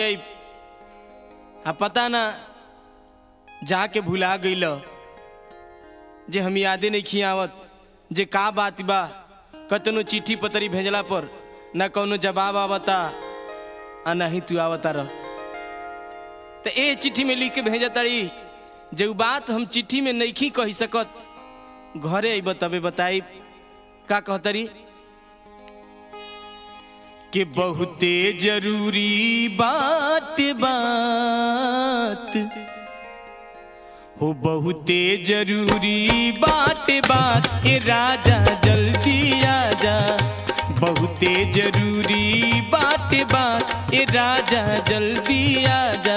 आ पता ना जाके भुला गईल जे हम यादे नहीं खियावत जे का बात बा कतनो चिट्ठी पतरी भेजला पर ना कौनो जवाब आवता आ ना ही तू आवता रह तो ए चिट्ठी में लिख के भेज तारी जे उ बात हम चिट्ठी में नहीं कही सकत घरे अइब तबे बताई का कहतरी कि बहुते जरूरी बात बात हो बहुते जरूरी बात बात ए राजा जल्दी आजा बहुते जरूरी बात बात ए राजा जल्दी आजा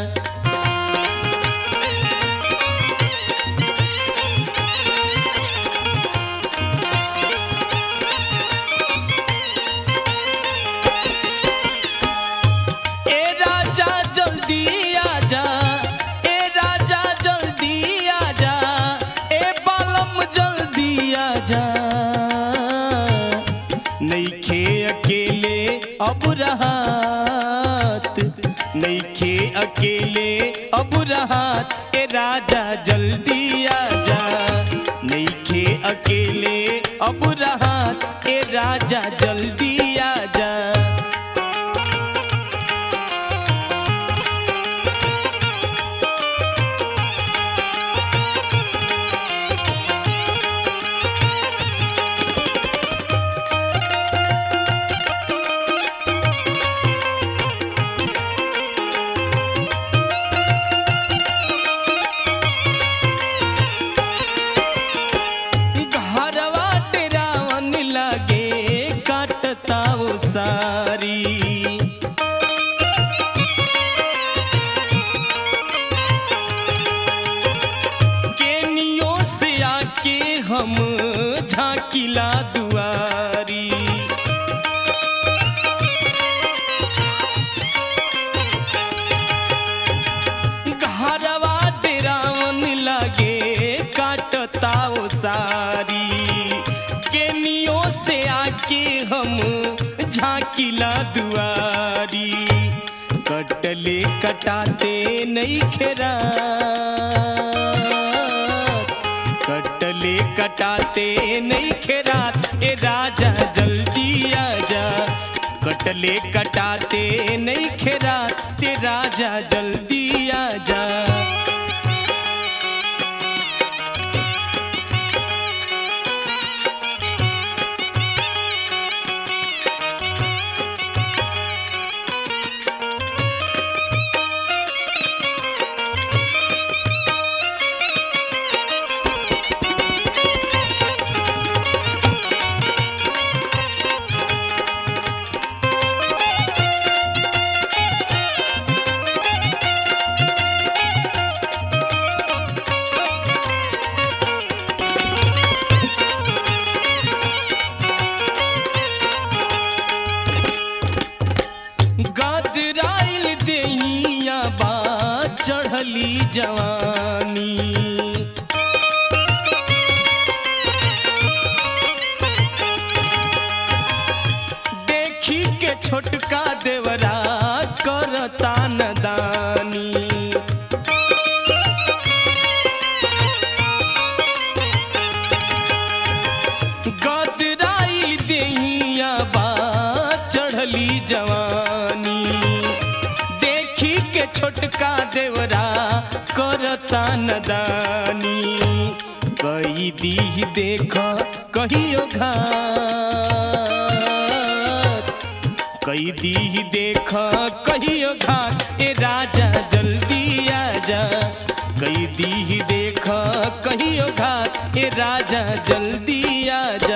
ए राजा जल्दी आजा ए राजा जल्दी आजा ए बालम जल्दी आजा नईखे अकेले अब रहात नईखे अकेले अब रहात ए राजा जल्दी आजा नईखे अकेले अब रहात ए राजा जल्दी आजा घरवा तेरा वन लगे काटता वो सारी केनियों से आके हम झाकिला दुआरी घरवा तेरा वन लगे काटता वो सारी केनियों से आके हम झाकिला दुआरी कटले कटाते नहीं खेरा कटले कटाते नहीं खेरात ए राजा जल्दी आजा कटले कटाते नहीं खेरात ते राजा जल्दी आजा गदराइल देहिया बा चढ़ली जवानी देखी के छोटका देवरा करता नदानी गदराइल देहिया बा चढ़ली जवानी देखी के छोटका देवरा करता नदानी कई दी देख कहियो घात कई दी देख कहियो घात ए राजा जल्दी आजा कई दी देख कहियो घात ए राजा जल्दी आजा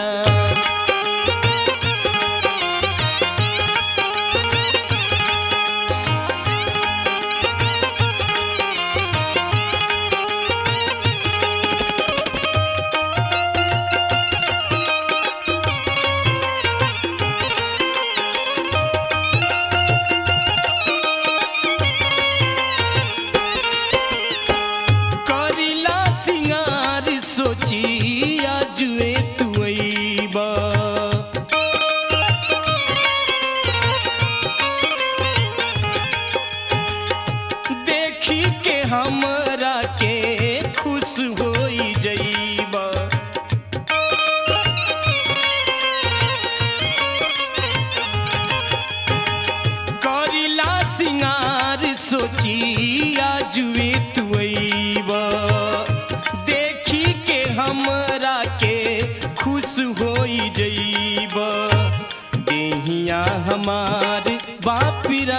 सोची आजुए तुब देखी के हमरा के खुश होई जईब देहिया हमार बापिरा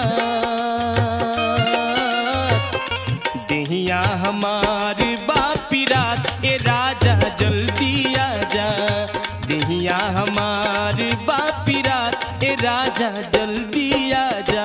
देहिया हमार बापिरात ए राजा जल्दी आजा देहिया हमार बापिरात ए राजा जल्दी आजा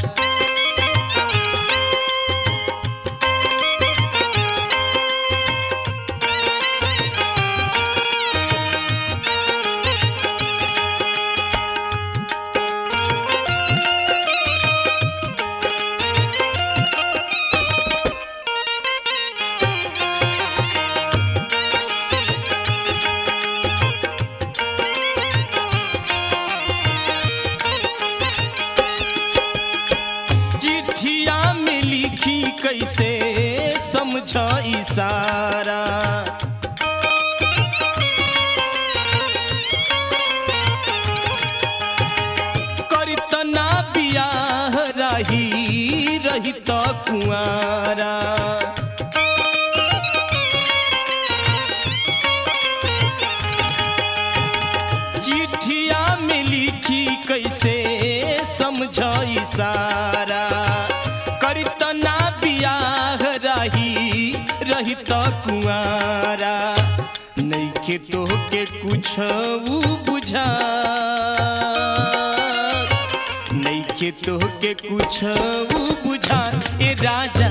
चिट्ठिया में लिखी कैसे समझ इशारा करतना बियाह रही रही तो कुआरा चिट्ठिया में लिखी कैसे समझ इशारा करतना बियाह रही रही तो कुआरा नैखे तो के कुछ बुझा नैखे तो के कुछ बुझा ए राजा